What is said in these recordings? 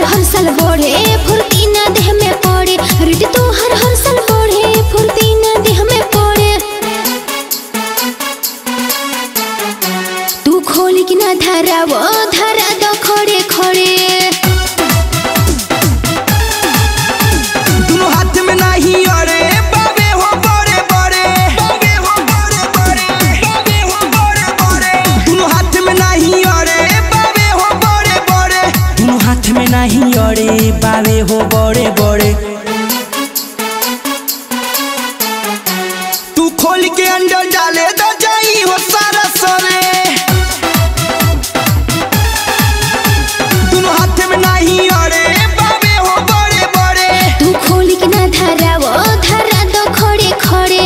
हर साल बढ़े फुर्ती ना देह में पड़े रेट तो हर हर साल बढ़े फुर्ती ना देह में पड़े तू खोल कि ना धारा वो धारा दो खड़े खड़े दोनों हाथ में नहीं अरे बाबे हो बड़े बड़े बाबे हो बड़े बड़े बाबे हो बड़े बड़े दोनों हाथ में नहीं अरे बाबे हो बड़े बड़े दोनों हाथ में नहीं अरे बाबे हो बड़े बड़े तू खोल के अंदर डाले तो जाई हो सारा सरे दोनों हाथ में नहीं अरे बाबे हो बड़े बड़े तू खोल कि ना धारा वो धारा दो खड़े खड़े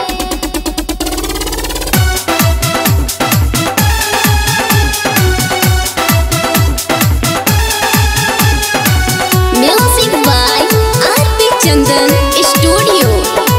music by RP Chandan studio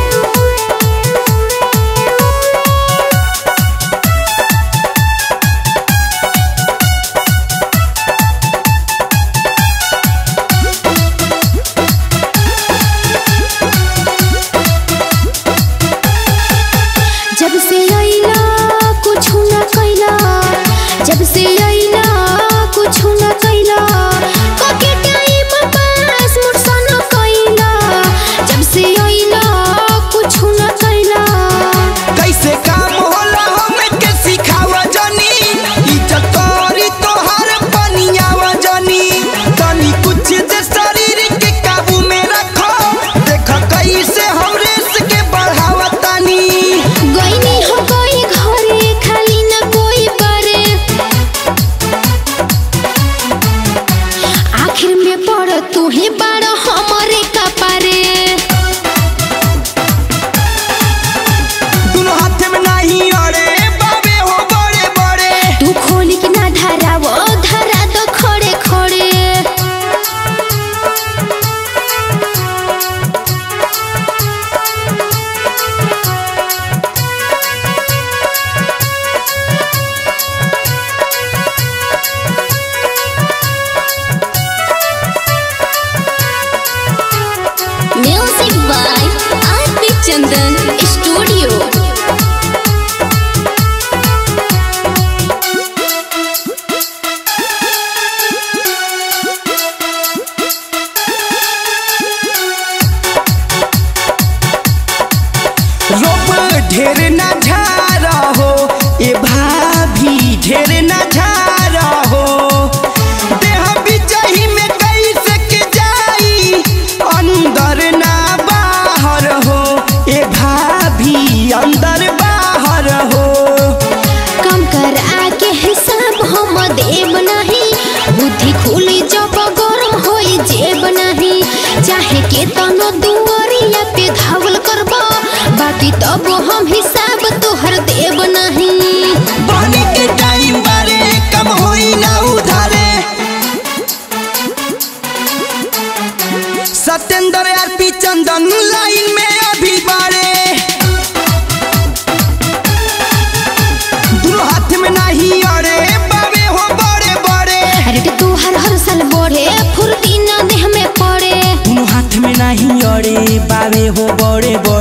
जब से आईला कुछ न कैला जब से आईला कुछ न कैला कोके टाइम पास मुरसन कैला जब से आईला कुछ न कैला कैसे काम होला हमें के सिखावा जानी इज्जत करी तोहर बनियावा जानी तनी कुछ जे शरीर के काबू में रखो देख कैसे हम रेस के बढ़ावा तानी गईनी हो गई घरे खाली न कोई करे आखिर में पड़ तू ही बड़ हमारे कपारे दोनों हाथ में नहीं अरे बाबे हो बड़े बड़े तू खोल कि ना धारा वो धारा तो खड़े खड़े music by RP Chandan studio रोब ढेर ना झारा हो ए भाभी ढेर ना झारा हो देह बिचही में कैसे के जाई अंदर ना बाहर हो ए भाभी अंदर बाहर हो कम कर आके हिसाब हम देव नहीं बुद्धि खुली जब गरम होई जेब नहीं चाहे के तनो दुआरिया पे धावल करबा बाकी तब हम हिसाब तोहर देव नहीं बनी के टाइम बारे कम होई ना उधारे सत्येंद्र आर पी चंदन लाइन में अभी बारे दोनों हाथ में नहीं अरे बाबे हो बड़े बड़े अरे तू हर हर साल बढ़े फुर्ती न देह में पड़े दोनों हाथ में नहीं अरे बाबे हो बड़े बड़े